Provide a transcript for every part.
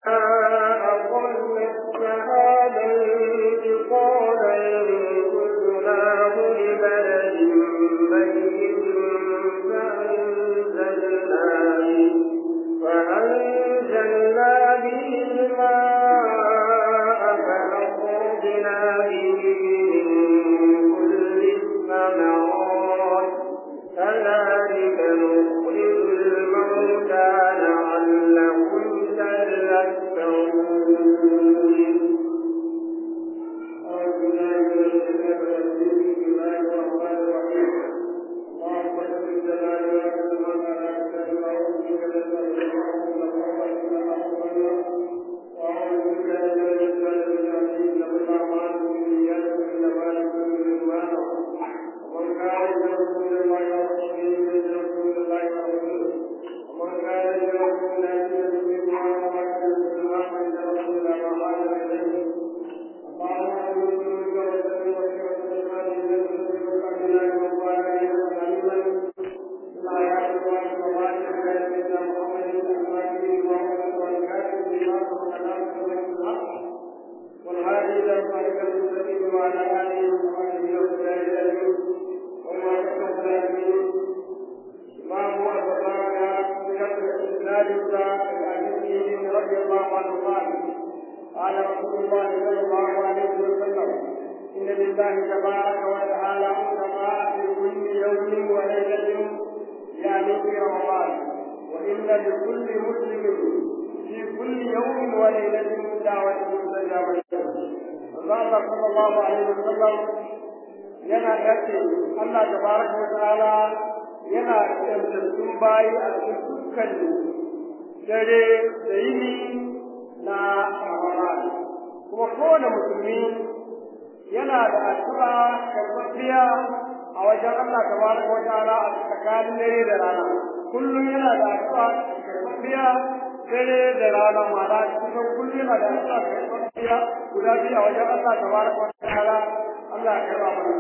أقل الشهادة قال انقذناه لبلد ميت فأنزلنا به فأنزلنا به الماء فأخرجنا به من كل الثمرات كذلك نخرج الموتى لعلهم تذكرون أعوذ بالله من الشيطان الرجيم بسم الله الرحمن الرحيم اللهم صل جلاله وسلم على سيدنا ورسولك وأعوذ بك من الشيطان الرجيم لقد أعمال بالنيات إنما لكل ما نوى ومن كان يرجو الله ورسوله فليرجو الله ورسوله ومن كان يرجو الله فليرجو الله ورسوله فإن رسول الله ما إليه والهادي الى صراط المستقيم وعلى اله وصحبه وسلم وما تكلم ما هو البقاء بشرط اسناد العزيز رضي الله عنه قال قال رسول الله صلى الله عليه وسلم إن لله تبارك وتعالى عتقاء في كل يوم وليلة يعني في رمضان وإن لكل مسلم في كل يوم وليلة دعوة مستجابة الله صلى الله عليه وسلم yana dace Allah tabaraka wa ta'ala yana tsantsantun bayi a cikin dukkan dare da yini na Ramadan kuma kowane musulmi yana da addu'a karɓaɓɓiya a wajen Allah tabaraka wa ta'ala a tsakanin dare da rana kullum yana da addu'a karɓaɓɓiya dare da rana ma'ana kusan kullum yana da addu'a karɓaɓɓiya guda biyu a wajen Allah tabaraka wa ta'ala Allah ya karɓa mana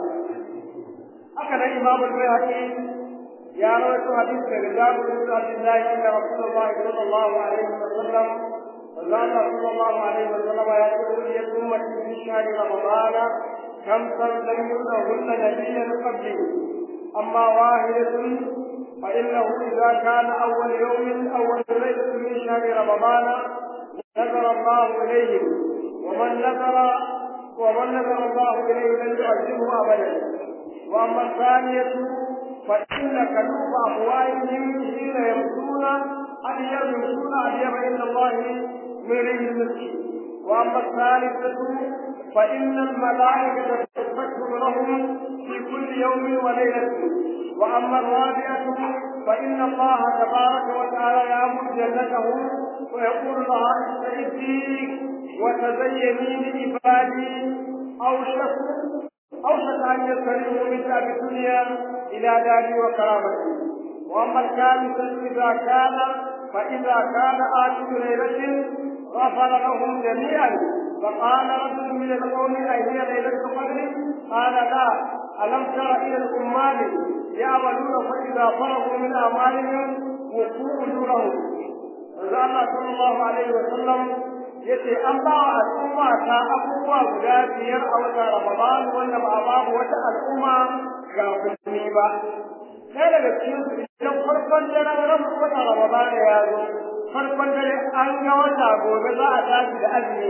haka nan Imam Al-Bayhaqi ya rawaito hadisi daga Jabir bin Abdullah anna Rasulullah sallallahu alaihi wasallam وقال صلى الله عليه وسلم يقول لأمة في شهر رمضان خمسا لم يؤتهن نبيا قبلي أما واحدة فإنه إذا كان أول يوم أول ليلة من شهر رمضان نظر الله إليهم ومن نظر ومن نظر الله إليه لن يعذبه أبدا وأما الثانية فإن كلوب أفواههم حين يمشون أبيض يمشون أبيض عند الله من ريح المسك واما الثالثه فان الملائكه تستغفر لهم في كل يوم وليله واما الرابعه فان الله تبارك وتعالى يامر جنته ويقول لها استعدي وتزيني لعبادي اوشك اوشك ان يستريحوا من دار الدنيا الى داري وكرامتي واما الخامسه اذا كان فاذا كان اخر ليله غفر لهم جميعا فقال رجل من القوم أهي ليلة القدر قال لا ألم تر إلى الأمال يعملون فإذا فرغوا من أعمالهم وقوا أجورهم فقال الله صلى الله عليه وسلم yace an ba wa al'umma ta abubuwa guda biyar a watan Ramadan wanda ba a babu wata al'umma ga musulmi ba. Ɗaya daga cikin su idan farkon daren ran watan Ramadan ya zo farkon dare an ga wata gobe za a tashi da azumi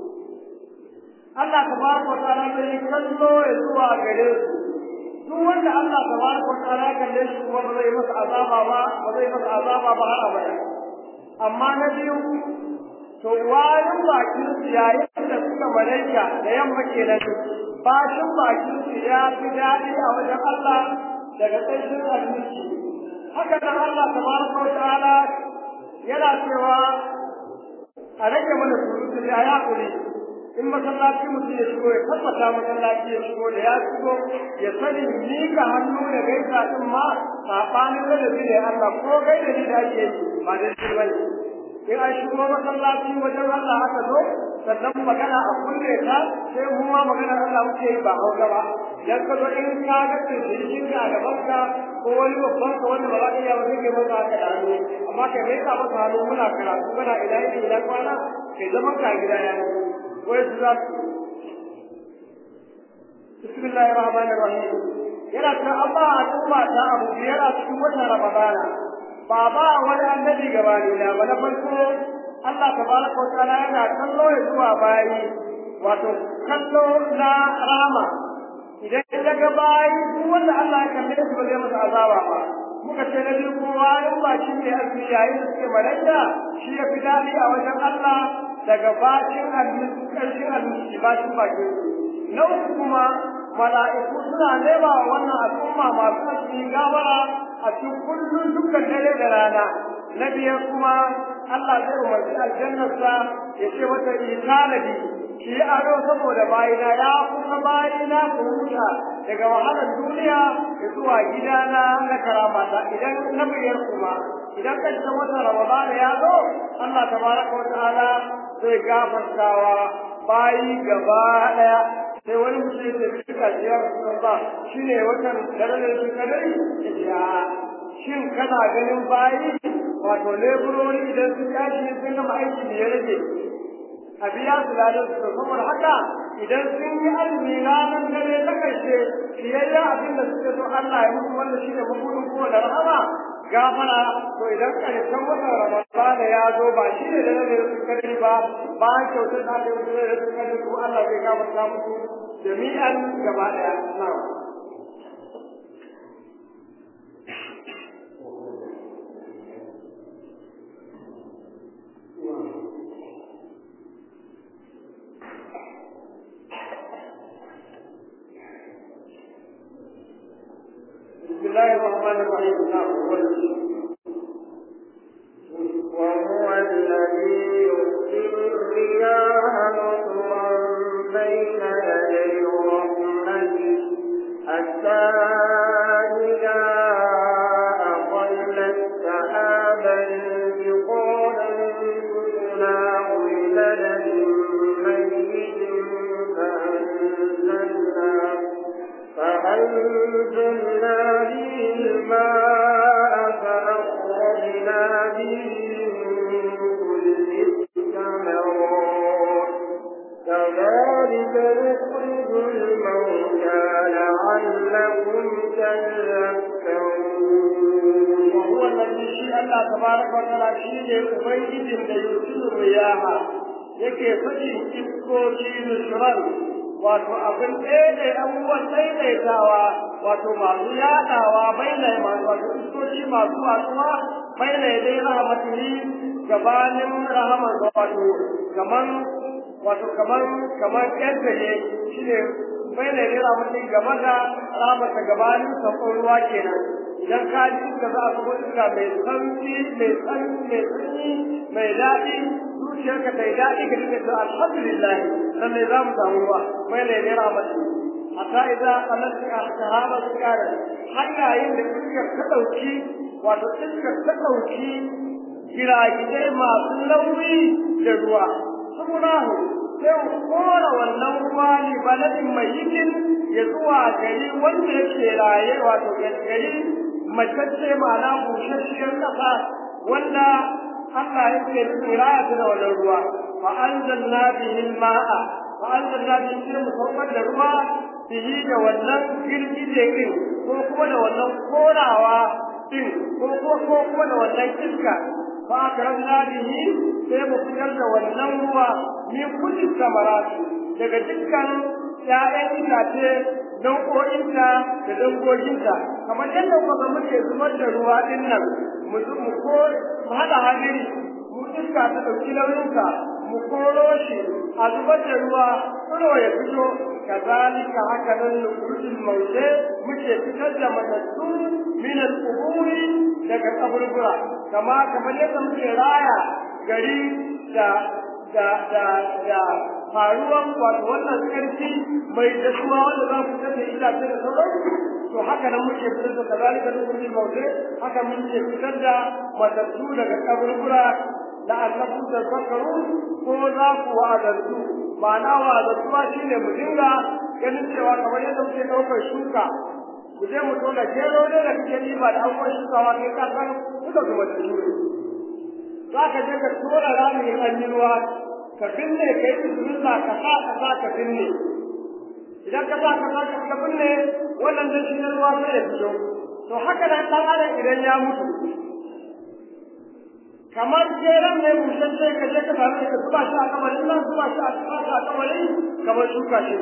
Allah tabaraka wa ta'ala zai kallo ya zuwa gare su duk wanda Allah tabaraka wa ta'ala kalle shi kuma ba zai masa azaba ba ba zai masa azaba ba har abada amma na biyu to wayin bakin su yayin da suka malaika da yamma kenan bashin bakin su ya fi daɗi a wajen Allah daga ƙarshen abinci haka nan Allah tabaraka wa ta'ala yana cewa a rage mana surutu da ya kuri in masallaci mutum ya shigo ya tabbata masallaci ya shigo da ya shigo ya sani mika hannu da gaisa din ma sabanin da ne Allah ko gaida ni da ake yi ba da shi bane in an shigo masallaci wajen Allah aka zo sannan magana a kulle ta sai mu ma magana Allah muke yi ba hausa ba dan ka zo in ka ga tsirkin ka a gaban ka ko wani babban ka wanda ba za ka iya ba kake masa haka da hannu amma kai bai ka masa hannu muna karatu kana ina ina ina kwana kai zaman ka gida ya wai su za su bismillahir rahmanir rahim yana ta amma al'umma ta abu biyar a cikin watan ramadana ba ba wani annabi gabani na ba na farko Allah tabaraka wa ta'ala yana kallo ya zuwa bayi wato kallo na rama idan ya ga bayi duk wanda Allah ya kalle su ba zai masa azaba ba muka ce na biyu kowa in ba shi ne azumi yayin da suke malaka shi ya fi daɗi a wajen Allah daga bacin abinci ƙarshen abinci bacin bakin na uku kuma mala'iku suna nema wa wannan al'umma masu azumi gabara a cikin kullum dukkan dare da rana na biyar kuma Allah zai umarci aljannarsa ya ce mata itanadi ki yi ado saboda bayina ya kusa bayina ku huta daga wahalar duniya da zuwa gidana na karamata idan na biyar kuma idan ƙarshen watan Ramadan ya zo Allah tabaraka wa ta'ala zai gafartawa bayi gaba ɗaya sai wani mutum ya tafi suka ciyar sunan ba shi ne watan dare su kadari ya shin kana ganin bayi wato leburori idan sun tashi sun gama aiki da ya rage a biya su ladan su saboda haka idan sun yi azumi ranar dare ta ƙarshe fiyayya abin da suke so Allah ya musu wanda shi ne mabudin kowane rahama gafara to idan ƙarshen watan Ramadana ya zo ba shi ne da nan su kadari ba ba kyautar da aka yi da su kadari ko Allah zai gafarta musu jami'an gaba ɗaya na'am بسم الله الرحمن الرحيم وهو الذي يرسل الرياح نصرا بين يدي رحمته حتى إذا أقلت سحابا ثقالا سقناه لبلد ميت فأنزلنا فأنزلنا به الماء فأخرجنا به من كل الثمرات كذلك نخرج الموتى لعلكم تذكرون وهو الذي شيء الله تبارك وتعالى شيء أبيد يرسل الرياح yake faɗin iskoki nusran wato abin ɗaya abubuwan daidaitawa wato masu yaɗawa baina masu wato iskoki masu watsuwa baina dai rahmatihi gabanin rahaman wato kaman wato kaman kaman yadda ne shine baina dai rahmatihi gaba da rahmata gabanin sakon ruwa kenan idan ka ji iska za a zubo iska mai santi mai santi mai sanyi mai daɗi zuciyarka ta yi daɗi ka dinga cewa alhamdulillah lallai za mu samu ruwa mai ne ne rahmatu hatta idan Allah ta sahaba su kare har yayin da iskar ta ɗauki wato iskar ta ɗauki giragidai masu nauyi da ruwa saboda sai mu kora wannan ruwa ne baladin mai yikin ya zuwa gari wanda yake raye wato gari matacce ma'ana busasshiyar ƙasa wanda Allah yake nufin raya ta da wannan ruwa fa anzalna bihi al-ma'a fa anzalna bihi sai mu saukar da ruwa bihi da wannan girgije din ko kuma da wannan korawa din ko ko ko kuma da wannan iska fa akrabna bihi sai mu fitar da wannan ruwa min kulli samarati daga dukkan ‘ya'yan itace nau'o'inta da dangoginta kamar yadda kuma muke zubar da ruwa din nan mu ko mu haɗa hadiri mu iska ta ɗauki nauyinsa mu koro shi a zubar da ruwa tsiro ya fito kazalika haka nan nukurjin maute muke fitar da matattu min al-quburi daga kaburbura kama kamar yadda muke raya gari da da da da faruwan wato wannan karfi mai dasuwa wanda za ku tafi itace da sauransu to haka nan muke fitar da kazalika nukurjin maute haka muke fitar da matattu daga kaburbura la'allakum tadhakkarun ko za ku wa'azantu ma'ana wa'azantuwa shine mu dinga ganin cewa kamar yadda muke ɗaukar shuka mu je mu tona gero ne da kake riba da abubuwan shukawa kai ka san duka kuma da shure za ka je ka tona rami an yi ruwa ka binne ka yi bismillah ka sa ka sa ka binne idan ka sa ka sa ka binne wannan da shi ruwa sai ya fito to haka nan dan adam idan ya mutu kamar jeran ne bushashe ka je ka same ka zuba shi a kamarin nan zuba shi a kamarin kamar shuka shi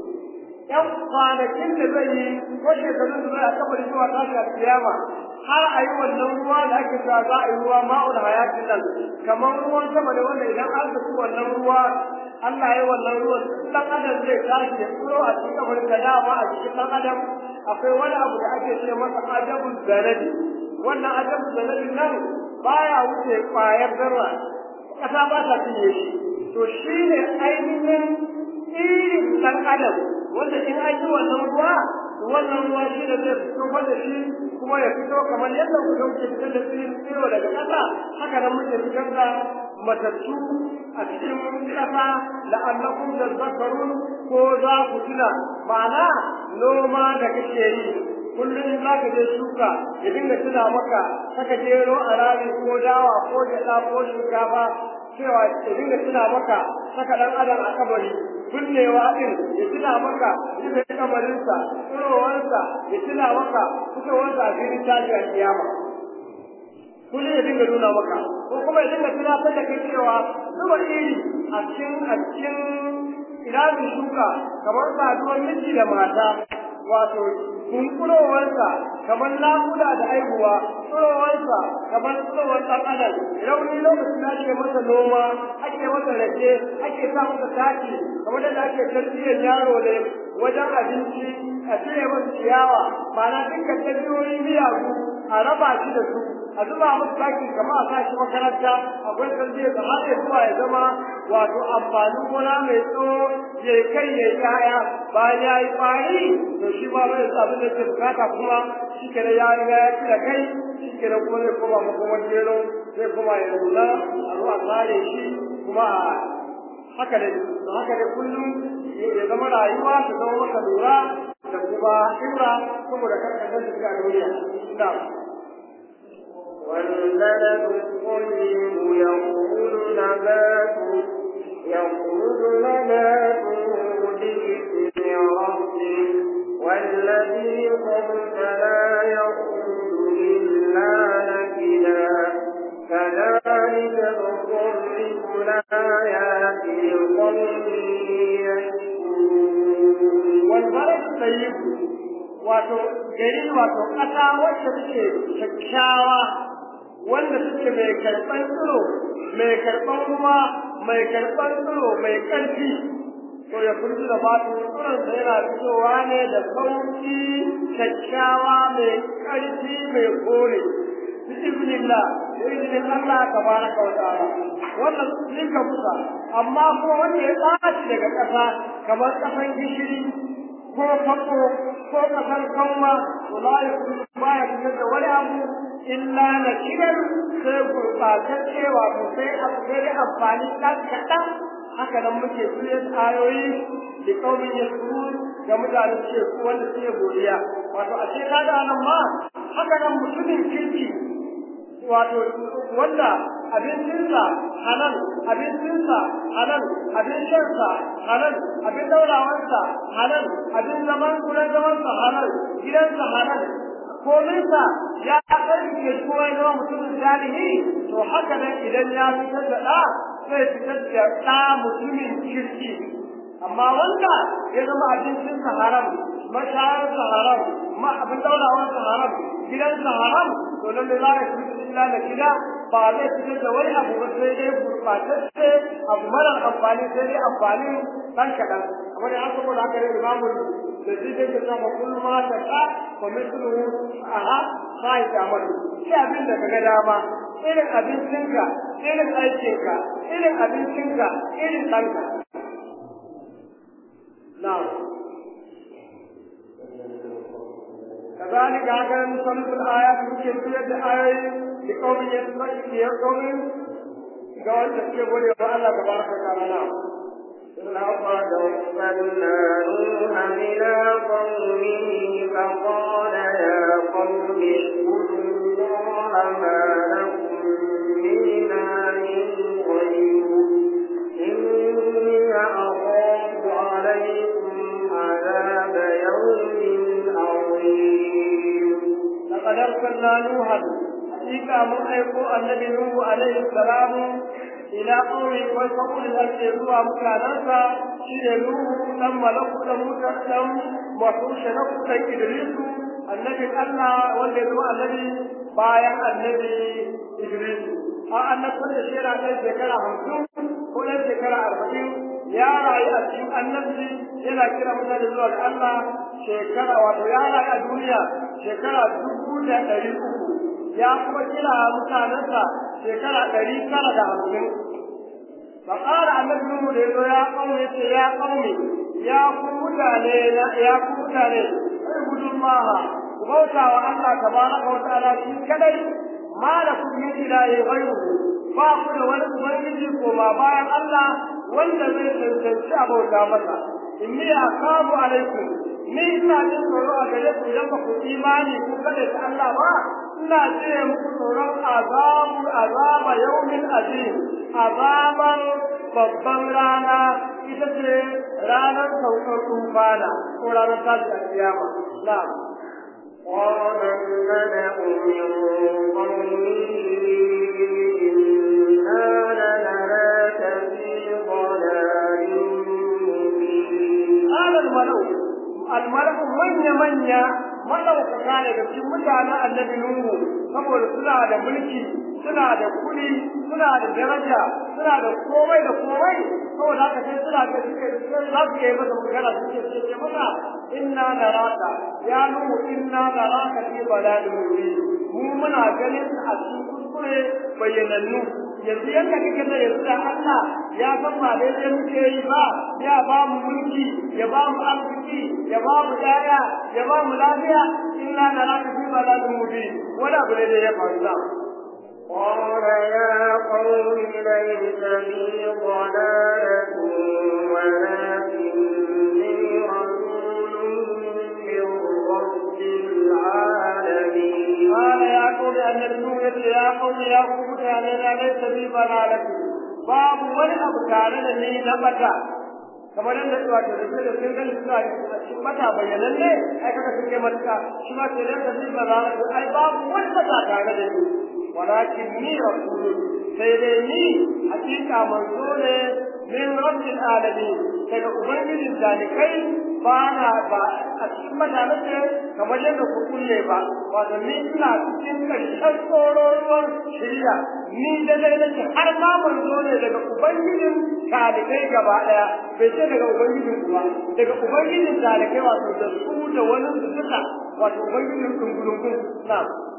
yan kwanakin da zai yi ko shekarun da zai a kamarin zuwa tashi a kiyama har a yi wannan ruwa da ake cewa za a yi ruwa ma'ul hayatin nan kamar ruwan sama da wanda idan an zaci wannan ruwa Allah ya yi wannan ruwan dan adam zai tashi ya tsoro a cikin kamarin da dama a cikin dan adam akwai wani abu da ake ce masa ajabul zanadi wannan ajabul zanadi nan baya wuce kwayar zarra kasa ba ta cinye shi to shi ne ainihin irin dan adam wanda in an yi wannan ruwa wannan ruwa shi da zai fito da shi kuma ya fito kamar yadda ku dauke fitar da tsirin tsiro daga ƙasa haka nan muke fitar da matattu a cikin ƙasa la'allakum tadhakkarun ko za ku tuna ma'ana noma da kake yi kullum za ka je shuka ya dinga tuna maka saka jero a rami ko dawa ko gyaɗa ko shinkafa cewa ya dinga tuna maka saka ɗan adam a kabari binnewa ɗin ya tuna maka rufe kabarinsa tsirowarsa ya tuna maka fitowarsa a filin tashi a kiyama kullum ya dinga nuna maka ko kuma ya dinga tunatar da kai cewa zuba iri a cikin a cikin iramin shuka kamar saduwar miji da mata wato kunkurowarsa kamar nakuda da aihuwa tsirowarsa kamar tsirowar ɗan adam rauni lokacin da ake masa noma ake masa rake ake sa masa taki kamar da ake tarbiyyar yaro ne wajen abinci a cire masa ciyawa ma'ana dukkan ɗabi'o'i miyagu a raba shi da su a zuba masa taki kamar a sa shi makaranta akwai tarbiyyar da har ya zuwa ya zama wato amfanin gona mai tsawo ya kai ya yi ƴaƴa bayan ya yi ƙwari to shi ba bai sa abin da ke bukata kuma shi ke ya riga ya ci da kai shi ke kuma zai koma makomar gero zai koma ya nuna a zo a tsare shi kuma a haka da haka da kullum ya zama rayuwa ta zama maka lura da kuma ibra saboda karkar da shiga duniya na'am والبلد الطيب يخرج نباته يخرج نباته بإذن ربه والذي خبث لا يخرج إلا نكدا كذلك نصرف الآيات لقوم يشكرون والبلد الطيب wato gari wato ƙasa wacce take kyakkyawa wanda suke mai karɓar tsiro mai karɓar ruwa mai karɓar tsiro mai ƙarfi to ya furta da fatu tsiron sa yana fitowa ne da sauki kyakkyawa mai ƙarfi mai kore bismillah da izinin Allah tabaraka wa ta'ala wannan zinka kusa amma kuma wanda ya tsaci daga ƙasa kamar ƙasan gishiri ko fako ko kasar kanwa to la yakunu baya fitar da wani abu illa na kiran sai gurɓatacce wato sai abu sai dai amfani ɗan kaɗan haka nan muke fiye ayoyi da kaumin yasuru ga mutane suke wanda suke godiya wato a ce kaga nan ma haka nan mutumin kirki wato wanda abincinsa halal abincinsa halal abin shansa halal abin daurawarsa halal abin zaman kuren zamansa halal gidansa halal kominsa ya ƙarfi kowa zama mutumin zalihi to haka nan idan ya fitar da ɗa zai fitar da ɗa mutumin kirki amma wanda ya zama abincinsa haram mashayarsa haram ma abin daurawarsa haram gidansa haram to nan da za ka fi illa da gida ba zai fitar da wani abu ba sai dai gurɓatacce abu mara amfani sai dai amfani ɗan kaɗan amma da haka kuma haka ne imamu da zai dai ka sama kullum ma ta ka ko mislu aha sai ta amadu shi abin da kaga dama irin abincinka irin aikinka irin abincinka irin ɗanka na'am كذلك هكذا نصنف الآيات ممكن تجد آية لقوم يقوم قال تسيبوا لي الله تبارك وتعالى نعم لقد أرسلنا نوحا إلى قومه فقال يا قوم اعبدوا الله ما لكم من إله غيره إن arsalna nuhan hakika mun aiko annabi nuhu alaihi salamu ila qaumi wa saqul al-ardi zuwa mutanansa shine nuhu dan malaku dan mutan dan mahusha na kuka idrisu annabi Allah wanda ya zama annabi bayan annabi idrisu a annabtar da shi yana kai shekara hamsin ko ɗan shekara arba'in ya rayu a cikin annabci yana kira mutane zuwa ga Allah shekara wato ya rayu a duniya shekara dubu da ɗari uku ya kuma kira mutanensa shekara ɗari tara da hamsin فقال النبي نوح يا قوم يا قوم يا قوم يا قوم اعبدوا الله وبوتا الله تبارك وتعالى في كدي ما لكم من اله غيره فاقل ولد ubangiji koma bayan Allah wanda zai tantance abauta masa inni akabu alaikum ni ina jin tsoro a gare ku idan ba ku imani ku kada ta Allah ba ina jire muku tsoron azabu azaba yaumin azim azaban babban rana ita ce ranar saukar tufana ko ranar tashi a kiyama na'am قال الملأ من قومه إنا لنراك في ضلال مبين قال الملأ الملأ من من madaukaka ne da cikin mutanen annabi Nuhu saboda suna da mulki suna da kuɗi suna da daraja suna da komai da komai saboda haka sai suna da suke za su yi masa magana suke ce ce masa inna naraka ya Nuhu inna naraka fi balalin mubin mu muna ganin a cikin kuskure bayyanannu yanzu yadda kake da yanzu da Allah ya san ba daidai muke yi ba ya ba mu mulki ya ba mu arziki ya ba mu daya ya ba mu lafiya illa na raka fi balalin mubin wani abu ne da ya faru da قال يا قوم ليس بي ضلالة ولكني رسول من رب العالمين قال يا قوم أن النبي يا قوم يا قوم كان ليس بي ضلالة باب wani abu tare da ni na bata kamar yadda zuwa da rufe da sun gani suna cikin mata bayanan ne ai kaga sun kai matuka shi ma ke nan da zai ba za su ai babu wani mata tare da ni walakin ni rasulu sai dai ni hakika manzo ne min rabbil alamin daga ubangijin zalikai ba na ba a cikin mutane ce kamar yadda ku kulle ba wato ni ina cikin karshen tsororuwar shirya ni da dai nake har ma manzo ne daga ubangijin zalikai gaba daya bai ce daga ubangijin ku ba daga ubangijin zalikai wato da su da wani su duka wato ubangijin dungulungun na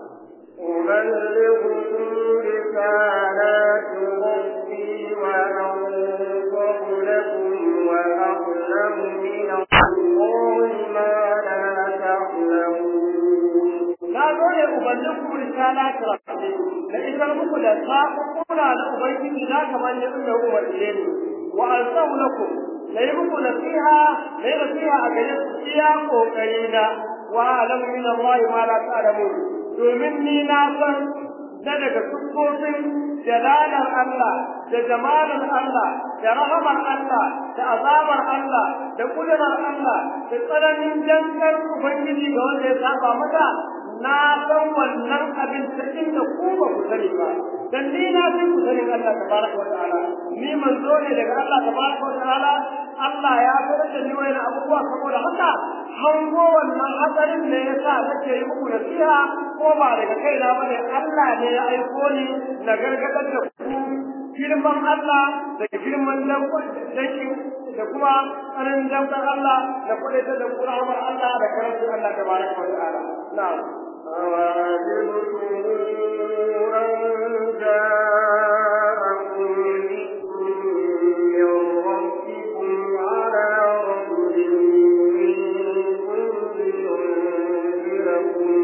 أبلغكم رسالات ربي وأنصح لكم وأعلم من الله ما لا تعلمون na zo ne ubangijinku risala ta rabbi da isar muku da saƙoƙuna na ubangiji na kamar yadda ya umarce ni wa ansahu lakum na yi muku nasiha na yi nasiha a gare ku iya ƙoƙari na wa alamu min Allah ma la ta'lamun domin ni na san na daga siffofin jalalar Allah da jamalar Allah da rahamar Allah da azabar Allah da kudurar Allah da tsananin jankar Ubangiji ga wanda ya saba mata na san wannan abin ta inda ku ba ku sani ba dan ni na san ku sani Allah tabaraka wa ta'ala ni manzo ne daga Allah tabaraka wa ta'ala Allah ya sanar da ni wani abubuwa saboda haka hango wannan hatsarin ne yasa nake yi muku nasiha ko ba daga kaina bane Allah ne ya aiko ni na gargadar da ku girman Allah da girman dankin da kuma tsarin damkar Allah da kudaita da kuramar Allah da karantun Allah tabaraka wa ta'ala na'am أوعجبتم أن جاءكم ذكر من ربكم على رجل منكم لينذركم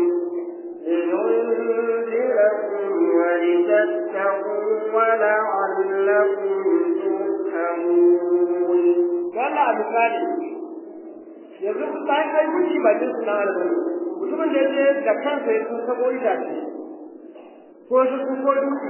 لينذركم ولتتقوا ولعلكم ترحمون. قال misali yanzu bayan ai guji ba jin suna albarka mutumin da ya da kansa ya sun sabo itace ko su sun ko dutse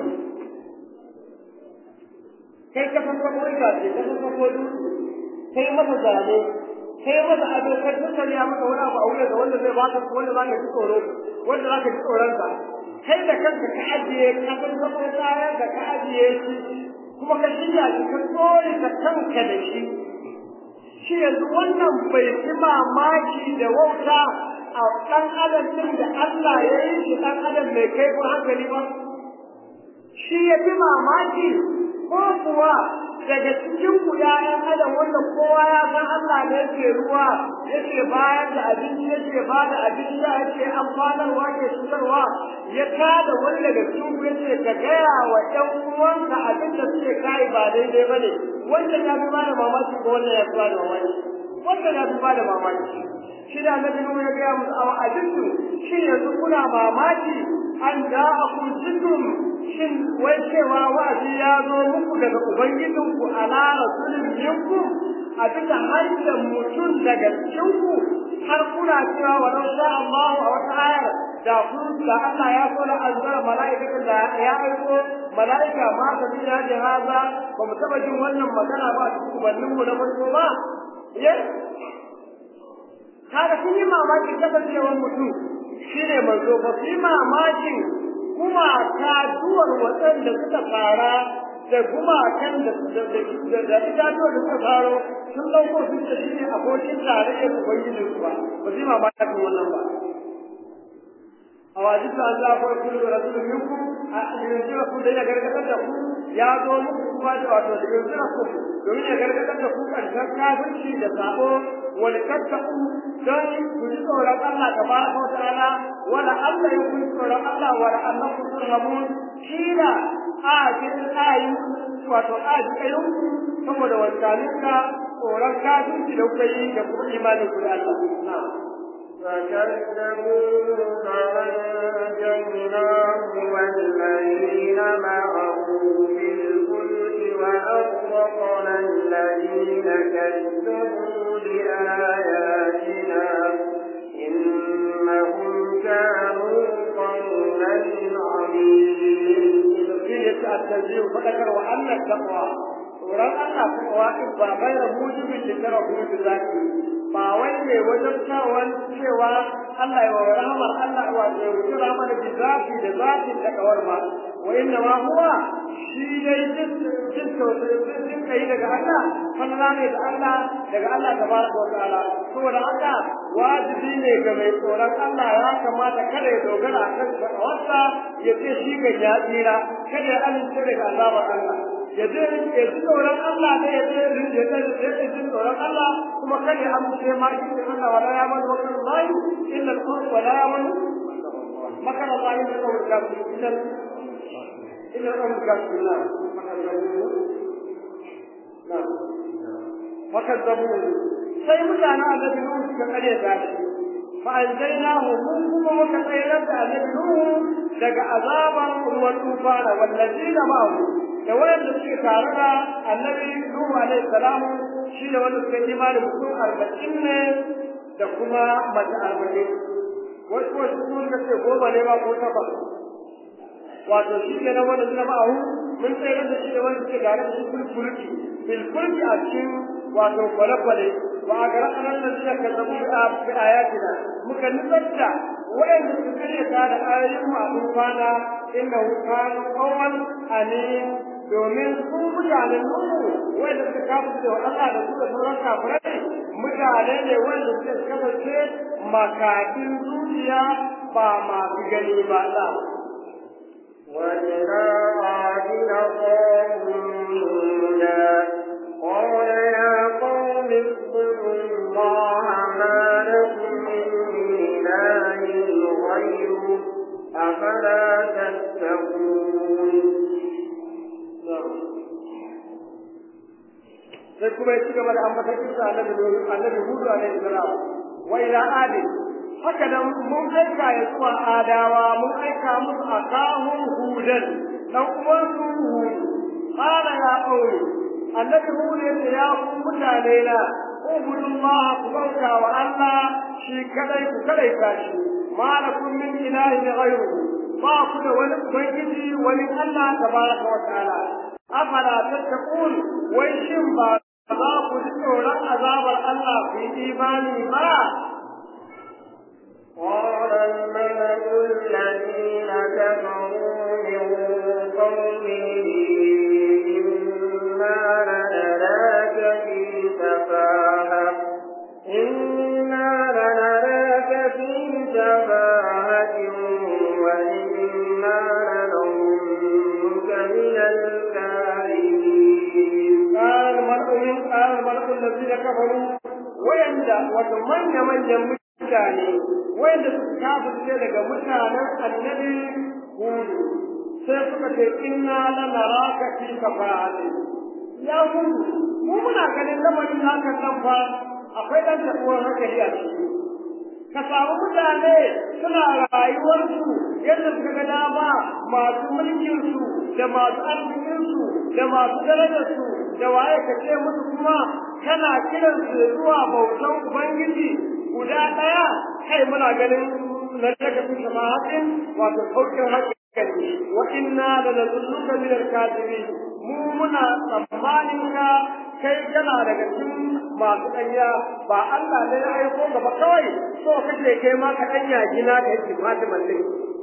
kai ka san sabo itace ka san sabo dutse kai masa zane kai masa ado ka dukkan ya maka wani abu a wurin da wanda zai baka wanda zaka ji tsoro wanda zaka ji tsoron sa kai da kanka ka ajiye ka san zama kayan da ka ajiye shi kuma ka shirya shi ka tsore ka kanka da shi shi yanzu wannan bai fi mamaki da wauta a ɗan adam ɗin da Allah ya yi shi ɗan adam mai kai ko hankali ba shi ya fi mamaki ko kuwa daga cikin ku ƴaƴan adam wanda kowa ya san Allah ne yake ruwa yake bayar da abinci yake ba da abinci yake amfanarwa ke cutarwa ya kada wani daga cikin ku yace ka gaya wa ƴan uwanka abin da suke kai ba daidai bane wanda ya fi bada mamaki ko wanda ya fi bada mamaki wanda ya fi bada mamaki shi da annabi Nuhu ya gaya musu a ajintu shi yanzu kuna mamaki an ja'akum zikrun shin wai cewa wa'azi ya zo muku daga ubangijinku ala rasulin minkum a bisa harshen mutum daga cikinku har kuna cewa wa lau sha Allahu a wata ayar da kun da Allah ya so da anzara mala'ikatan da ya aiko mala'ika ma ta bi ya jihaza ba mu taba jin wannan magana ba a cikin ubanninmu na farko ba kaga sun yi mamakin kasancewar mutum shine manzo ba su yi mamakin gumaka duwar waɗanda suka fara da gumakan da da itatuwa da suka faro sun ɗauko sun ce shi ne abokin tarayyar ubangijin su ba ba su yi mamakin wannan ba a wajin ta Allah ko kullu rasulun minkum a yanzu ku da ya gargadar da ku ya zo muku kuma da wato da yanzu ku domin ya gargadar da ku karshen kafirci da sabo wal tattaku don ku ji tsoron Allah tabaraka wa ta'ala wala Allah ya ku tsoron Allah wala annakum turhamun kila a jin ayi wato a ji kayan ku saboda wancaninka tsoron kafirci da kuka yi da kuma imanin ku da Allah na'am فكذبوه فأنجيناه والذين معه في الفلك وأغرقنا الذين كذبوا بآياتنا إنهم كانوا قوما عمين التنزيل فذكر وأن التقوى tsoron Allah kuwa in ba gaira mujibin da tara kuma da zaki ba wai mai wajen kawon cewa Allah ya wa rahmar Allah wa ya wuce rahmar da zafi da zafin da kawar ba wa inna ma huwa shi dai jin jin kai daga Allah falla ne da Allah daga Allah tabaraka wa ta'ala saboda haka wajibi ne ga mai tsoron Allah ya kamata kada ya dogara kan tsawarsa ya ce shi ga ya tsira kada ya amince daga azabar Allah ya je ya ji tsoron Allah ne ya je ya je ya ji tsoron Allah kuma kada ya amince ma shi da Allah wala ya man wa kan Allah illa al-qur'an wala ya man makar Allah illa al-qur'an kafir illa illa al-qur'an kafir na makar na fakazzabu sai mutanen annabi Nuhu suka kare ta shi fa anjaynahu mun kuma muka tsayar da annabi Nuhu daga azaban ruwan tufana wallazina ma'ahu da wanda suke tare da annabi Nuhu alaihi salamu shi da wanda suka yi imani mutum arba'in ne da kuma mace arba'in wasu wasu sun ga ce goma ne ba ko takwas wato shi ke nan wanda suna ma'ahu mun tsayar da shi da wanda suke tare da shi fulfulki filfulki a cikin wato kwale-kwale wa a gara kanan da suka kazzabu bi ayatina muka nutsar da wa'anda suka karya ta da ayoyin mu a kwana inda kanu qawman amin domin su mutanen Nuhu wanda suka kafa da Allah da su da sauran kafirai mutane ne wanda suka kasance makafin zuciya ba masu gani ba da وإلى عاد أخاهم هودا قال يا قوم اذكروا الله ما لكم من إله غيره أفلا تتقون sai kuma ya ci gaba da ambata kisa annabi annabi Hudu alaihi salam wa ila adi haka nan mun aika ya zuwa adawa mun aika musu akahum hudan dan uwan su hud qala ya qawmi annabi hud ya ce ya ku mutane na ubudullah ku bauta wa Allah shi kadai ku kadai tashi ma lakum min ilahin ghayruhu ba ku da wani ubangiji wani Allah tabaraka wa ta'ala afala tattaqun wai shin ba za ku ji tsoron azabar Allah ku yi imani ba قال الملأ الذين كفروا من قومه إنا لنراك في سفاهة إنا لنراك في سفاهة وإنا لنظنك من الكاذبين قال الملأ من قال الملأ الذين كفروا ويندى وتمنى من يموت mutane wanda suka kafirce daga mutanen annabi hudu sai suka ce inna la naraka fi kafa'ati ya hudu mu muna ganin lamarin haka nan fa akwai dan tabuwar hankali a ciki ka samu mutane suna rayuwarsu yadda suka ga dama masu mulkinsu da masu arzikinsu da masu darajarsu da waye ka ce musu kuma kana kiransu zuwa bautan ubangiji guda ɗaya kai muna ganin na daga fi samahatin wato saukin hankali wa inna la nazunnuka min al-kadibin mu muna tsammanin ka kai kana daga cikin masu ɗanya ba Allah ne ya aiko gaba kawai so kace kai ma ka ɗanya gina da yake Fatima ne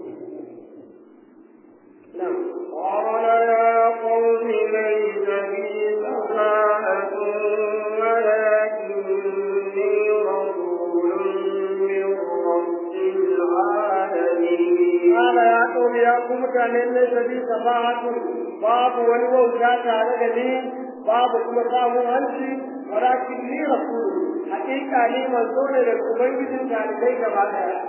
قال يا قوم ليس بي سفاهة ولكني رسول من رب العالمين قال يا قوم يا قوم كان ليس بي سفاهة باب والوجا tare da ni babu kuma samun hanci walakin ni rasul hakika ni manzo ne da ubangijin talibai gaba daya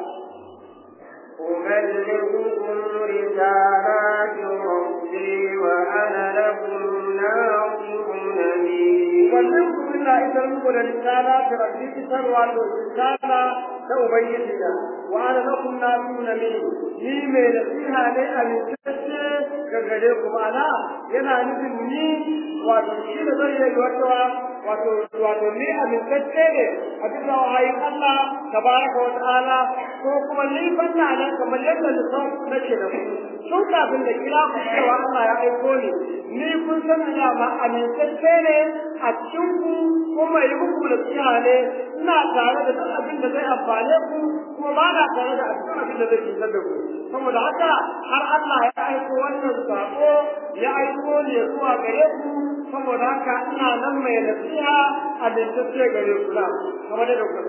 أبلغكم رسالات ربي وأنا لكم ناصح نبي wannan kuma ina isar muku da risala ta rabbi isarwa da risala ta ubangiji na wa ana lakum nasuna min ni mai nasiha ne a mintacce ga gare ku ma'ana yana nufin ni wato shi da zai yi wata wato wato ni a mintacce ne a bisa wahayin Allah tabaraka wa ta'ala ko kuma ni banna nan kamar yadda lisan nake da ku tun kafin da kira ku cewa Allah ya aiko ni ni kun san da ma amintacce ne a cikin ku kuma yi muku da tsiya ne ina tare da duk abin da zai amfane ku kuma ba na tare da duk abin da zai cutar da ku saboda haka har Allah ya aiko wannan sako ya aiko ni ya zuwa gare ku saboda haka ina nan mai nasiha a amintacce gare ku na kamar da kuka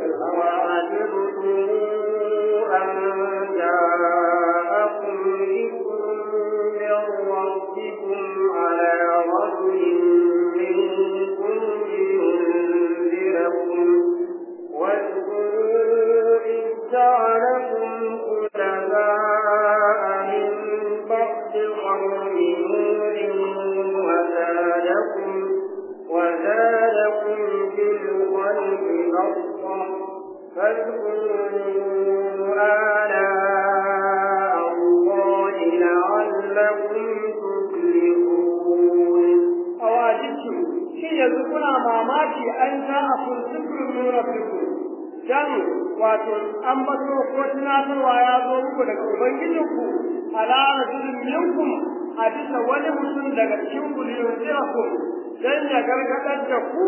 أوعجبتم أن جاءكم ذكر من ربكم على رجل منكم لينذركم واذكروا إذ جعلكم خلفاء من بعد قوم نوح وزادكم وزادكم في الخلق بسطة فاذكروا آلاء الله لعلكم تفلحون awajibtu shi yanzu kuna mamaki an ja a kun zikirin min rabbikum dan wato an bato ko tunatarwa ya zo muku daga ubangijinku ala rajulin minkum a bisa wani mutum daga cikin ku liyunzirakum dan ya gargadar da ku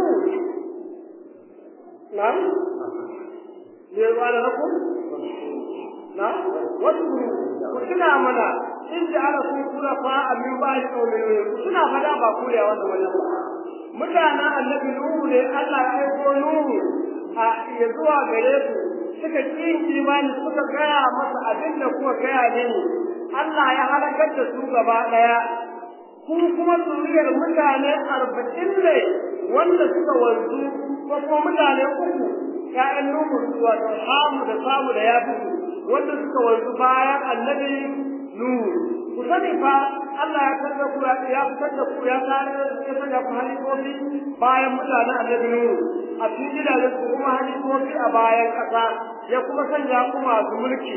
na'am ne ba da ku na wasu ku tuna mana in ji ala kun kura fa amin ba shi kaume ku tuna fada ba ku da wannan wannan ba mutanen annabi nuhu ne Allah ya aiko nuhu a ya zuwa gare su suka ki imani suka gaya masa abin da kuka gaya ne Allah ya halakar da su gaba daya ku kuma zuriyar mutane arba'in ne wanda suka wanzu ko kuma mutane uku ƴaƴan nuhu wato hamu da samu da ya wanda suka wanzu bayan annabi nuhu ku sani fa Allah ya canza ku ya fitar da ku ya kare ya sanya ku halifofi bayan mutanen annabi nuhu a cikin gidajen ku kuma halifofi a bayan ƙasa ya kuma sanya ku masu mulki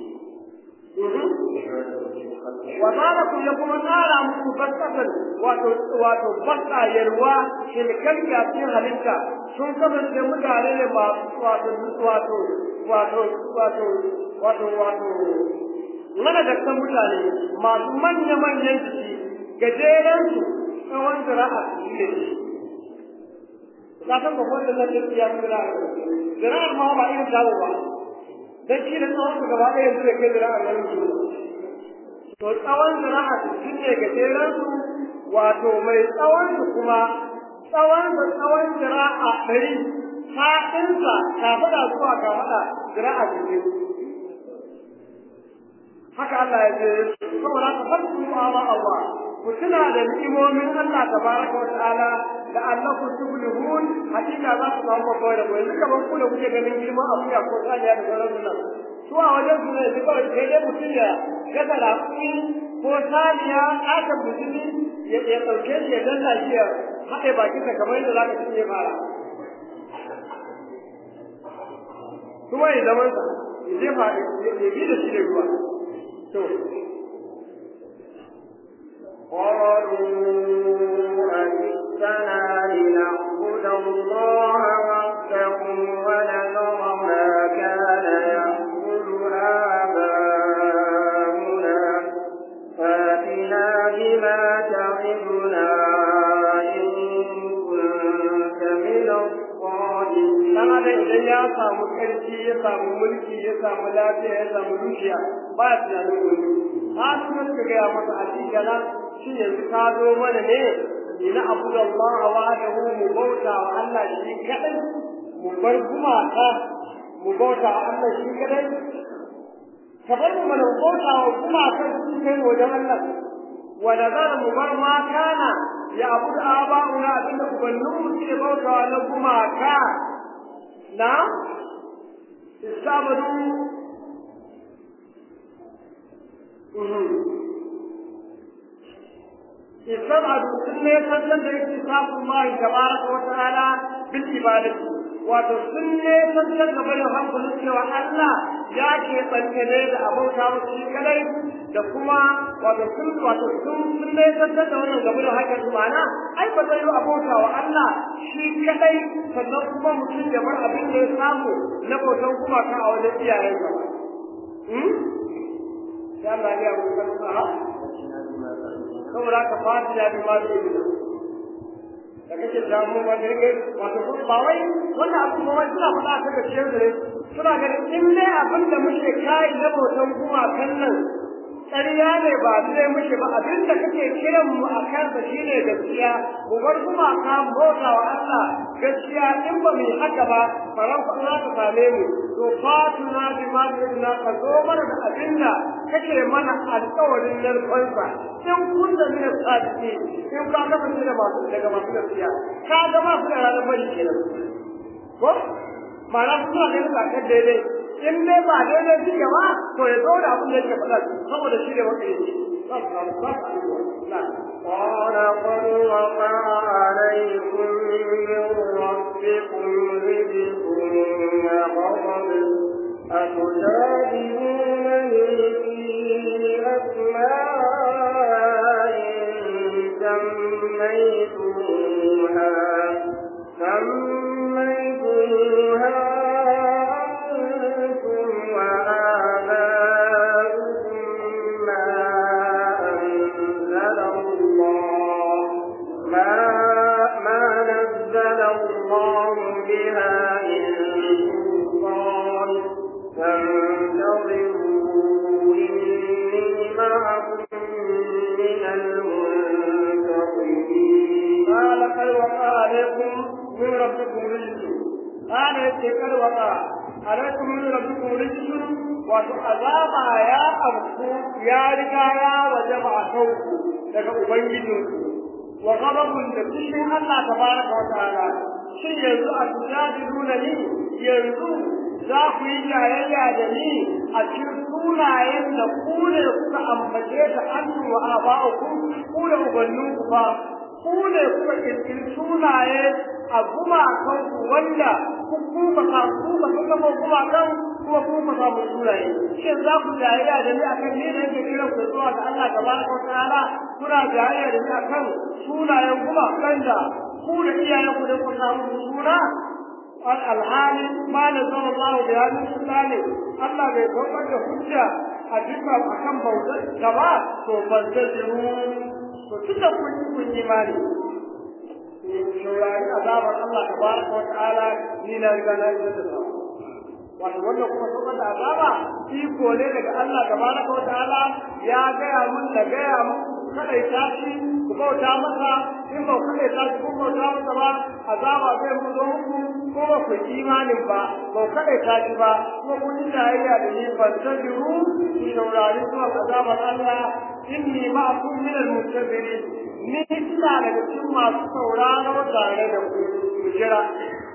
وذلكم يكون نارا مبسطة wato baka yalwa shilkan kafin halitta sun kasance mutane ne ba wato wato wato wato wato wato managartan mutane masu manya-manyan jiki gajeren su tsawon zira'a su ne ka san ba wannan nan duk ya kula zira'ar ma ba irin tawo ba dan shi da tsawon su gaba ɗaya yanzu da ke zira'ar nan su to tsawon zira'a su ne gajeren su wato mai tsawon su kuma tsawon da tsawon zira'a ɗari faɗinsa kafaɗa zuwa kafaɗa zira'a cikin haka Allah ya ce saboda ka fasu ala Allah ku tuna da ni'imomin Allah tabaraka wa ta'ala da annakum tuflihun hakika za ku samu babbar da yanzu kaman ku da kuke ganin girman akuya ko saniya da sauran nan su a wajen su ne duka sai dai mutum ya gasa rafi ko saniya aka mutumi ya ya dauke shi ya danna shi ya haɗe bakinsa kamar yadda za ka cinye fara kuma ya zaman sa ya jefa ya bi da shi da ruwa to قالوا أجئتنا لنعبد الله وحده ونذر ما كان يعبد آباؤنا فاتنا بما تعدنا إن كنت من الصادقين dan adam idan ya samu karfi ya samu mulki ya samu lafiya ya samu dukiya ba ya tunanin wani har sun ka gaya masa a cikin gana shi yanzu ka zo mana ne ina abu da Allah wahdahu mu bauta wa Allah shi kadai mu bar gumaka mu bauta wa Allah shi kadai ka bar mu mana bauta wa gumaka su kai wajen Allah wa da zara mu bar ma kana ya abu da aba'una abinda ubanninmu suke bauta wa na gumaka na استعبدوا استبعدوا سنة يسلم باكتساب الله تبارك وتعالى بالعبادة wato sun ne tantar da barin hankulin cewa Allah ya ke tsankane da abauta wasu shi kadai da kuma wato sun wato sun sun ne tantar da wannan gaba da hakan mana ai ba zai yi abauta wa Allah shi kadai sannan kuma mutum ya bar abin da ya samu na bautan kuma ka a wajen iyayensa ba ya Allah ya mu kan sa saboda ka fadi da ma zai da kake damu ba da rike wato ba wai wannan abu ba wai suna faɗa ta gaskiyar da suna ganin in dai abin da muke kai na bautan kuma kan nan ƙarya ne ba zai muke ba abin da kake kiran mu a kansa shine gaskiya mu bar kuma ka bauta wa Allah gaskiya in ba mu yi haka ba faran fa za ta same mu to fatuna bi ma na ka zo mana da abin da kake mana alƙawarin narkonsa in kun da mina sadiki in ka kasance da masu daga masu gaskiya ka ga masu da ranar bari kenan ko ma'ana suna ganin sakar daidai in dai ba daidai suke ba to ya zo da abin da yake faɗa saboda shi ne wanda yake قال قد وقع عليكم من ربكم رزق وغضب أتجادلونني في أسماء سميتموها سميتموها أنتم وآباؤكم ما أنزل الله ما ما نزل الله بها من سلطان فانتظروا إني معكم من المنتظرين قال قد وقع عليكم من ربكم رجس قال يتي قد وقع عليكم من ربكم رجس wato azaba ya abku ya riga ya wajaba a kanku daga ubangijinku wa ghadabun da fushin Allah tabaraka wa ta'ala shin yanzu a tujadiluna ni yanzu za ku yi jayayya da ni a cikin sunayen da ku ne kuka ambace ta annu wa aba'ukum ku da ubanninku fa ku ne kuka kirkiri sunaye a gumakanku wanda ku kuka sa kuka kuka ma gumakan kuma kuka samu sunaye shin za ku jayayya da ni akan ni da yake kiran ku zuwa ga Allah tabaraka wa ta'ala kuna jayayya da ni akan sunayen gumakan da ku da iyayen ku da ku samu suna alhali ma na zama Allah da ya nufi tsane Allah bai kwamfar da hujja a duka a kan bautar da ba to ban da jiru to tunda kun yi kun yi mani shaurari azabar Allah tabaraka wa ta'ala ni na riga na isa da sawa wato wannan kuma saukar da azaba iko ne daga Allah tabaraka wa ta'ala ya gaya mun da gaya mun kada ya tashi ku bauta masa in ba kada ya tashi ku bauta masa ba azaba zai mu zo muku ko ba ku imanin ba ba kada ya tashi ba kuma kun yi tarayya da ni ban tabiru ku shaurari zuwa azabar Allah inni ma'akum min al-muntazirin ni ina daga cikin masu sauraro tare da ku ku jira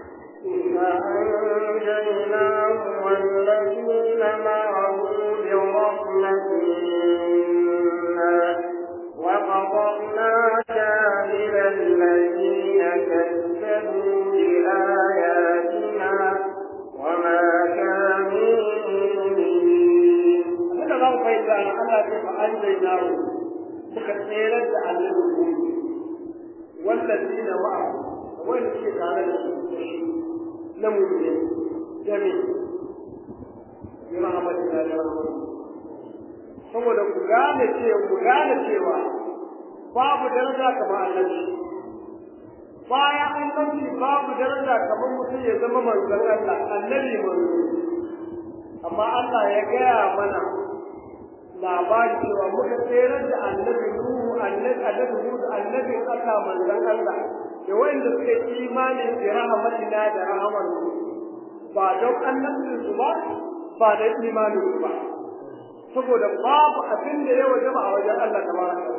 فأنجيناه والذين معه برحمة منا وقضرنا كامل الذين كذبوا بآياتنا وما كانوا مؤمنين. هذا لو فإذا الله كيف أنجيناه مكثيرا لعلهم والذين معه wanda suke tare da su da shi na mummune jami yi rahamatu na da saboda ku gane cewa ku gane cewa babu daraja kamar annabi bayan annabi babu daraja kamar mutum ya zama manzon Allah annabi manzo amma Allah ya gaya mana labari cewa muka tsere da annabi Nuhu annabi annabi Nuhu annabi Allah manzon Allah da wanda suke imani da rahmatina da rahmar ba don annabin su ba ba da imanin su ba saboda babu abin da ya wajaba a wajen Allah tabaraka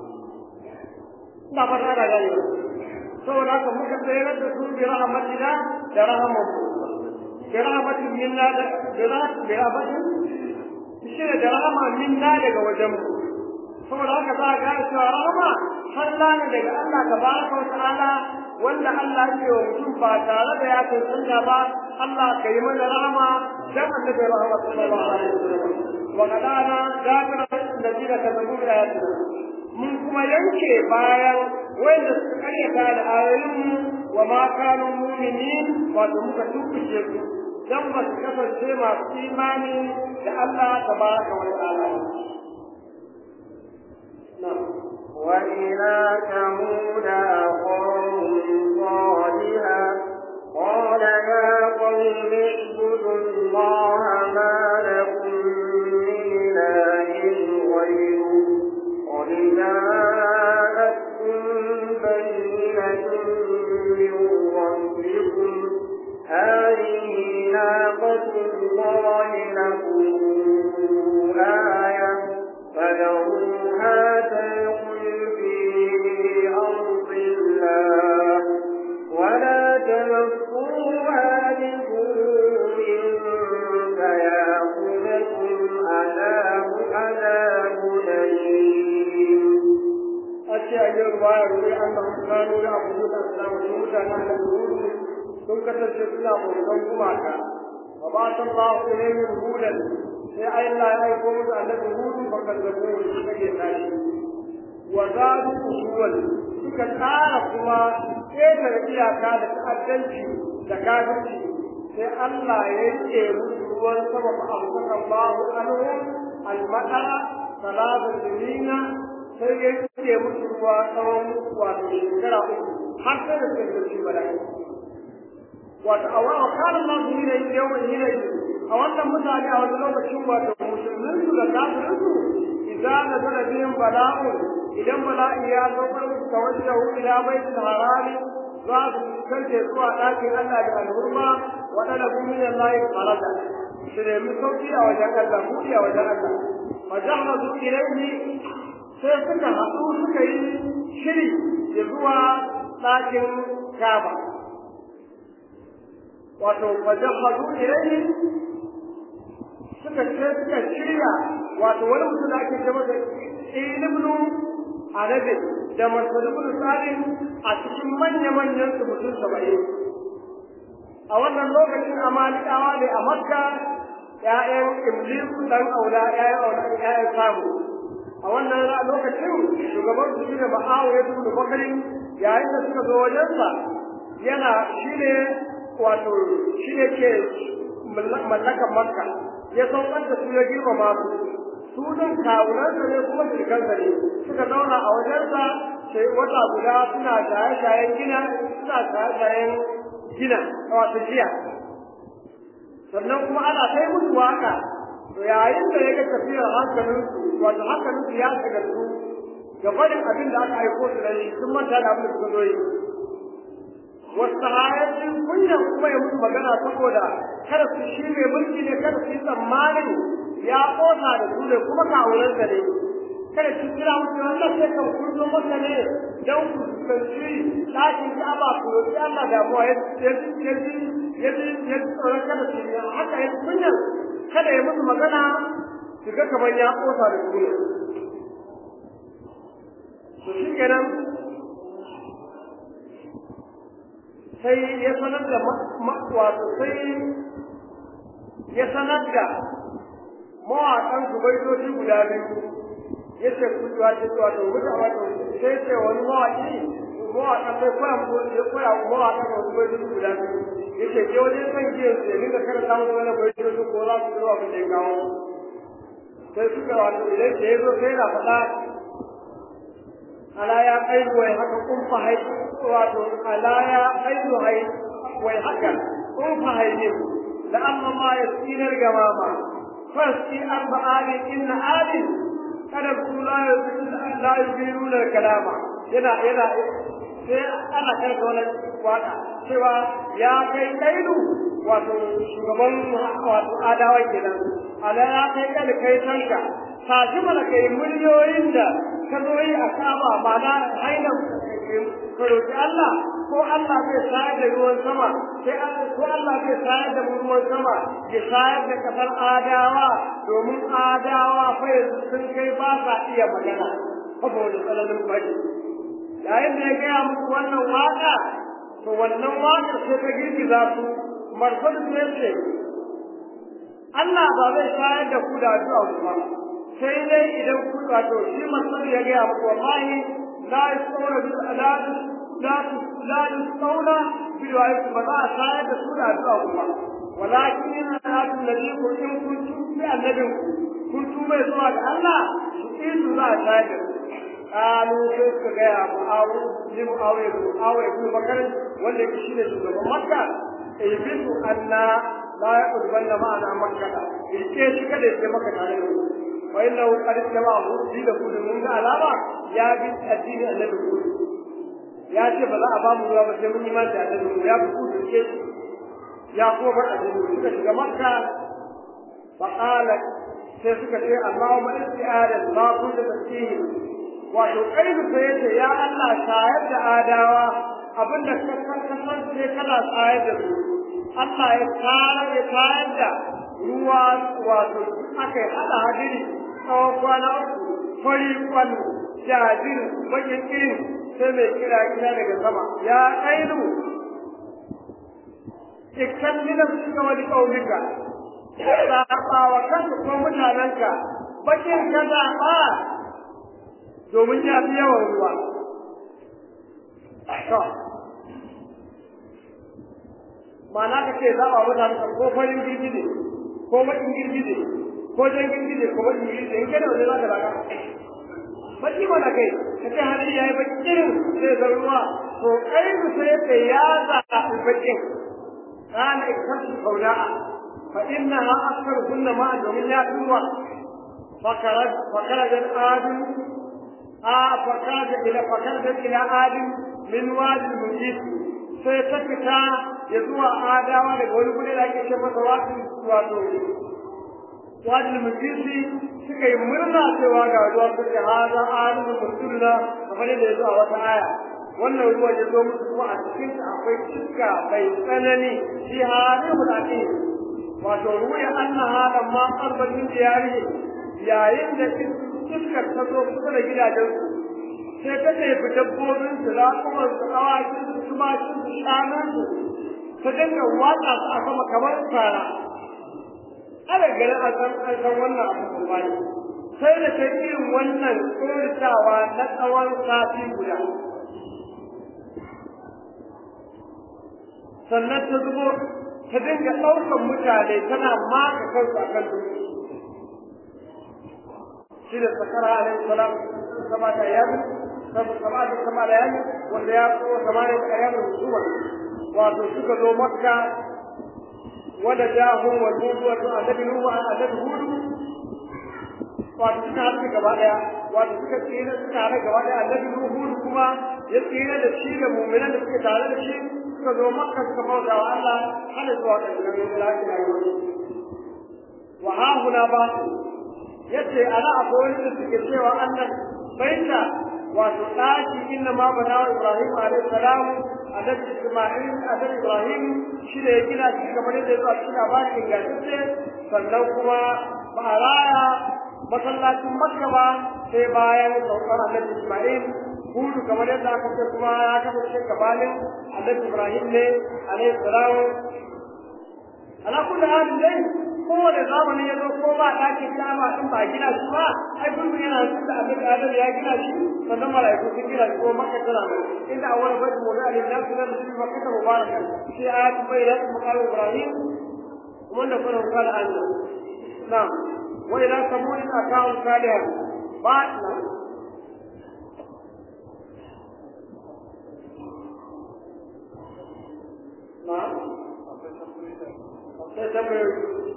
ina fata da gani saboda haka muka tsere da su bi rahmatina da rahmar bi rahmatin minna da bi rahmatin shi ne da rahama minna daga wajen mu saboda haka za a gane cewa rahama falla ne daga Allah tabaraka wa ta'ala wanda Allah ya wa mutum ba tare da ya tantance ba Allah ka yi mana rahama dan annabi rahama sallallahu alaihi wasallam wa qadana zakara alladina kazzabu bi ayatina mun kuma yanke bayan wanda suka karyata da ayoyin wa ma kanu mu'minin wato muka tukushe su dan ba su kasance masu imani da Allah tabaraka wa ta'ala وإلى ثمود أخاهم صالحا قال يا قوم اعبدوا الله ما لكم من إله غيره قد جاءتكم بينة من ربكم هذه ناقة الله لكم آية فذروها تأكل في أرض الله ولا تمسوها بسوء فيأخذكم عذاب عذاب أليم أشياء يروى يروي أنهم كانوا يعبدون الأصنام وموسى نحن الهود sun kasance suna bautan gumaka wa ba ta ba su ne min hudan sai Allah ya aiko musu annabi hudu fa kazzabu su kake tashi wa zadu usuwal suka tsara kuma ƙetare iyaka da ta'addanci da kafirci sai Allah ya yanke musu ruwan sama fa amsaka Allahu anhum al-madara salatu sinina sai ya yanke musu ruwa tsawon wato shekara uku har sai da suka ci bala'i wato a wa kana Allah su ne yawan yinayi a wannan mutane a wani lokacin wato musulmin su da kafirin su idan da zara biyan bala'u idan bala'i ya saukar musu tawajjahu ila baitul harami za su fuskance zuwa ɗakin Allah da alhurma waɗanda kun min Allah faraja su nemi sauki a wajen Allah buɗi a wajen Allah majahrazu ilayhi sai suka haɗu suka yi shiri da zuwa ɗakin Kaaba wato wajahadu ilayhi suka ce suka shirya wato wani mutum da ake ce masa ilibnu arabi da masalibul salim a cikin manya-manyan su mutum saba'in a wannan lokacin amalikawa ne a makka ƴaƴan iblisu dan aula ƴaƴan aula ƴaƴan samu a wannan lokacin shugaban su shine ma'awiya ibn bakari yayin da suka zo wajensa yana shine wato shi ne ke mallakan makka ya saukar da su ya girmama su su din kawunansa ne kuma shirkansa ne suka zauna a wajensa sai wata guda suna shaye-shayen gina suna shaye-shayen gina wato jiya sannan kuma ana kai musu waka to yayin da ya ga tafiyar hankalin su wato hankalin su ya shiga su ga barin abin da aka aiko su da shi sun manta da abin da suka zo yi wasu hayatin kunyan kuma ya musu magana saboda kada su shi mai mulki ne kada su yi tsammanin ya kosa da su ne kuma kawunansa ne kada su kira musu Allah sai kan kurzo masa ne dan ku tsanci ɗakin Ka'aba ku roki Allah da mu ya ya ya ya ya tsoron kada su yi haka ya kunyan kada ya musu magana su ga kamar ya kosa da su ne to shi kenan sai ya sanar da wato sai ya sanar da mawaƙan su baitoci guda biyu ya ce ku zuwa ce zuwa da wuta wato sai ce wani mawaƙi mawaƙan sai koya mu ya koya mawaƙan su baitoci guda biyu ya ce ke wajen kan giyan su ya dinga kada samun wani baitoci ko za su zuwa abin da ya kawo sai suka wato idan da ya zo sai na faɗa ala ya kaidu wai haka kun fa hai wato ala ya kaidu hai wai haka kun fa hai ne da amma ma ya tsinar gamama fasti arba ali inna ali kada ku la la yubiruna kalama yana yana sai ana kai da wani waka cewa ya kai kaidu wato shugaban wato adawa kenan ala ya kai kada kai tanka tashi mana kai miliyoyin da ka zo yi a kaba mana hainan ka roƙi Allah ko Allah zai sayar da ruwan sama sai ko Allah zai sayar da ruwan sama ya sayar da kasar adawa domin adawa fa yanzu sun kai ba sa iya magana saboda tsananin fari yayin da ya gaya musu wannan waka to wannan waka sai ta girgiza su marfadu sai ce Allah ba zai shayar da ku da addu'a ba sai dai idan ku wato shi masar ya gaya muku wallahi la yasawra bil alad la la yasawra bil wa'id ba za a shayar da su da addu'a ba walakin alatu nabi ku in kun tubi annabin kun tuba zuwa ga Allah su idu za a shayar da su kalu sai suka gaya mu'awu ni mu'awu ya mu'awu ya kuma bakar wanda yake shine shugaban makka ibisu anna la yaqurbanna ma'ana makkata yake shi kada ya maka tare da mu wa innahu qad jama'ahu fi da kudu mun ga alama ya bi addini annabi kudu ya ce ba za a ba mu ruwa ba sai mun yi mata da mu ya fi kudu ke ya kuma bar addini suka shiga makka fa qala sai suka ce Allahumma isti'adan ma kunta tasbihi wato kaidu sai yace ya Allah shayar da adawa abinda ka san ka san sai kana shayar da su Allah ya kara ya shayar da ruwa wato aka hada hadiri tsawon kwana uku fari kwan jajir bakin irin sai mai kira kira daga sama ya kaidu ikkan minan suka wani ƙaunika zaɓa wa kanka ko mutanenka bakin ka zaɓa domin ya fi yawan ruwa. Ma'ana ka ce zaɓa mutane ko farin girgije, ko baƙin girgije, ko jan girgije, ko baƙin girgije, in kai da wani za ka zaɓa. Baki mana kai, ka ce hali ya yi baƙin irin sai zan ruwa, to kai su sai ka ya zaɓi baƙin. Kana ikkasu kauna'a, fa innaha akthar kunna ma'a domin ya fi ruwa. فخرج فخرج آدم آه فخرج إلى فخرج إلى آدم من وادي المجيد sai ta fita ya zuwa adawa daga wani guri da ake ce masa wasu wato wadi mujisi suka yi murna cewa ga ruwa su ce haza alimu musulna kamar yadda ya zo a wata aya wannan ruwan ya zo musu kuma a cikin akwai iska mai tsanani shi halimul aqim wato ruwa annaha lamma qarbatin diyari yayin da iskar ta zo kusa da gidajensu sai ta ɗebi dabbobin su raƙuman su awakin su tumakin su shanun su ta dinga watsa su a sama kamar fara ana ganin an san an san wannan abu kuma ne sai da ta irin wannan tsoritawa na tsawon sati guda sannan ta zubo ta dinga ɗaukan mutane tana maka kansu a kan dutse shi da sakara alaihi salam kama ta yabi kama da kama da yani wanda ya ko kama da ayyamin husuma wato suka zo makka wanda jahum wal hudu wato annabi nuhu annabi hudu wato suka haɗu gaba ɗaya wato suka tsira suka haɗu gaba ɗaya annabi nuhu kuma ya tsira da shi da mu'minan da suke tare da shi suka zo makka suka bauta wa Allah har zuwa ƙarshen lafiya wa ha huna ba yace ana akwai wani da suke cewa Allah baita wato ɗaki inna ma bana wa Ibrahim alaihi salam annabi Isma'il annabi Ibrahim shi da ya gina shi kamar yadda ya zo a cikin labarin ingantacce sannan kuma ba a raya masallacin Makka ba sai bayan saukar annabi Isma'il hudu kamar yadda aka ce kuma ya kasance gabanin annabi Ibrahim ne alaihi salam ala kulli halin dai kowane zamani ya zo ko ba ɗakin kama in ba gina shi ba ai kullum yana nufin da annabi Adam ya gina shi sannan mala'iku sun gina shi ko Makka tana nan inda awwal baitul mu'min lin-nas lam yusib Makka mubarakan fi ayat bayyinat maqam Ibrahim wanda kuma qala Allah na'am wa ila samud akaw salih ba na na'am sai tambayoyi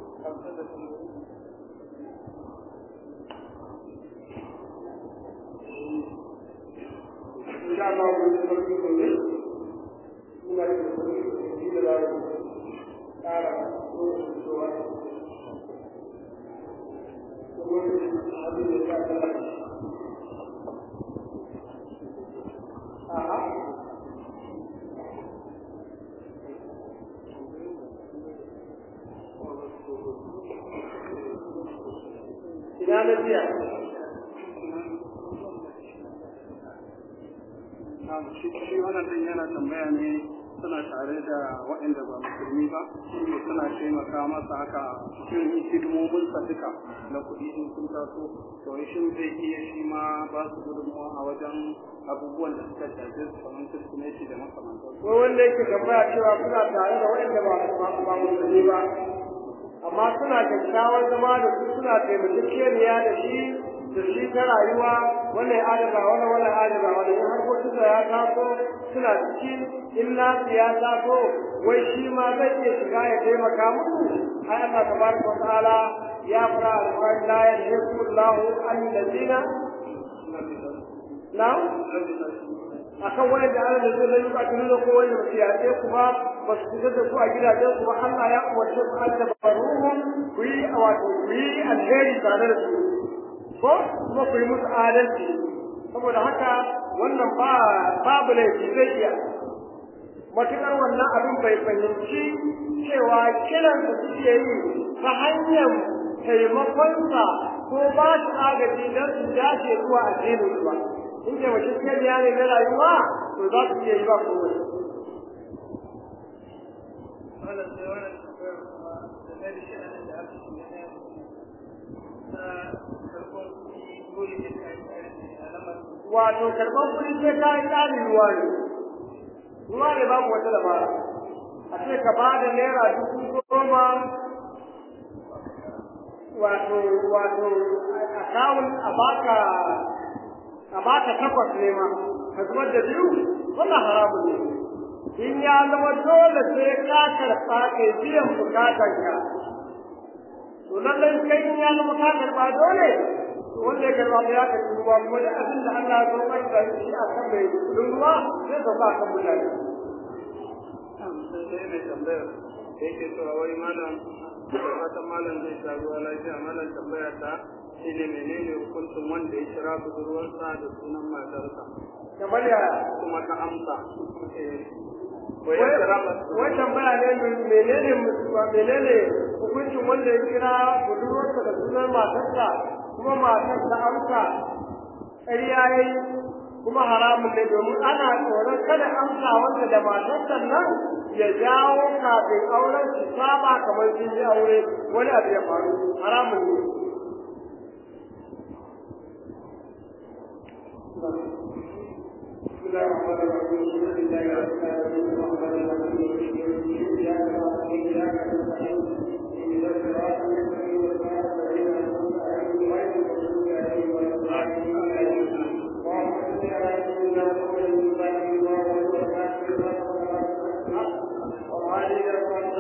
إن شاء الله بنتمرن كله من المسلمين في دلالة تعالى روح السؤال حديث الله آه ina na jiya shi wannan din yana tambaya ne suna tare da waɗanda ba musulmi ba shi suna taimaka masa haka cikin hidimomin sa duka na kuɗi in sun taso to shin zai iya shi ma ba su gudunmawa a wajen abubuwan da suka shafi su kamar kirsimeti da makamantar ko wanda yake tambaya cewa suna tare da waɗanda ba ba musulmi ba amma suna kyakkyawar zama da su suna taimakekeniya da shi da shi ta rayuwa wannan ya adaba wannan wannan adaba wannan in harkokin da ya taso suna ciki in nasu ya taso wai shi ma zai iya shiga ya taimaka musu ai Allah tabaraka wa ta'ala ya fara alƙawari la yanhiqu Allahu allazina na akan wanda Allah da zai yi ba tunu ko wanda ba ya ce kuma ba su fitar da su a gidajen su ba Allah ya umarce su an tabaruhum ku yi wato ku yi alheri tare da su ko kuma ku yi musu adalci saboda haka wannan ba babu laifi zai iya matuƙar wannan abin bai fahimci cewa kiran da suke yi ta hanyar taimakonsa ko ba shi agaji don su dace zuwa addinin su ba in taimakon kariya ne na rayuwa to za su iya yi ba kowai wato karɓar kuɗi sai ka yi ƙarin ruwa ne ruwa ne babu wata dabara a ce ka ba da naira dubu goma wato wato akawun a baka a baka takwas ne ma ka zubar da biyu wannan haramun ne in ya zama dole sai ka karɓa kai biyan bukatanka to lallai kai in ya zama ka karɓa dole wanda ya karba ya karbi ruwa kuma da abin da Allah ya saukar da shi a kan mai kudin ruwa zai sauka a kan mutane. sai mai tambayar da yake cewa wai malam da fatan malam zai sha ruwa lafiya malam tambaya ta shi ne menene hukuncin wanda ya kira budurwarsa da sunan matarsa Kamar ya kuma ta amsa wai ya kira wai tambaya ne menene menene hukuncin wanda ya kira budurwarsa da sunan matarsa kuma matar ta amsa ƙarya yayi kuma haramun ne domin ana tsoron kada amsa wanda da matarsa nan ya jawo kafin auren su saba kamar sun yi aure wani abu ya faru haramun ne بسم الله الرحمن الرحيم الحمد لله رب العالمين الرحمن الرحيم اياك نعبد واياك نستعين اهدنا الصراط المستقيم صراط الذين انعمت عليهم غير المغضوب عليهم ولا الضالين اللهم صل وهذه الأخوان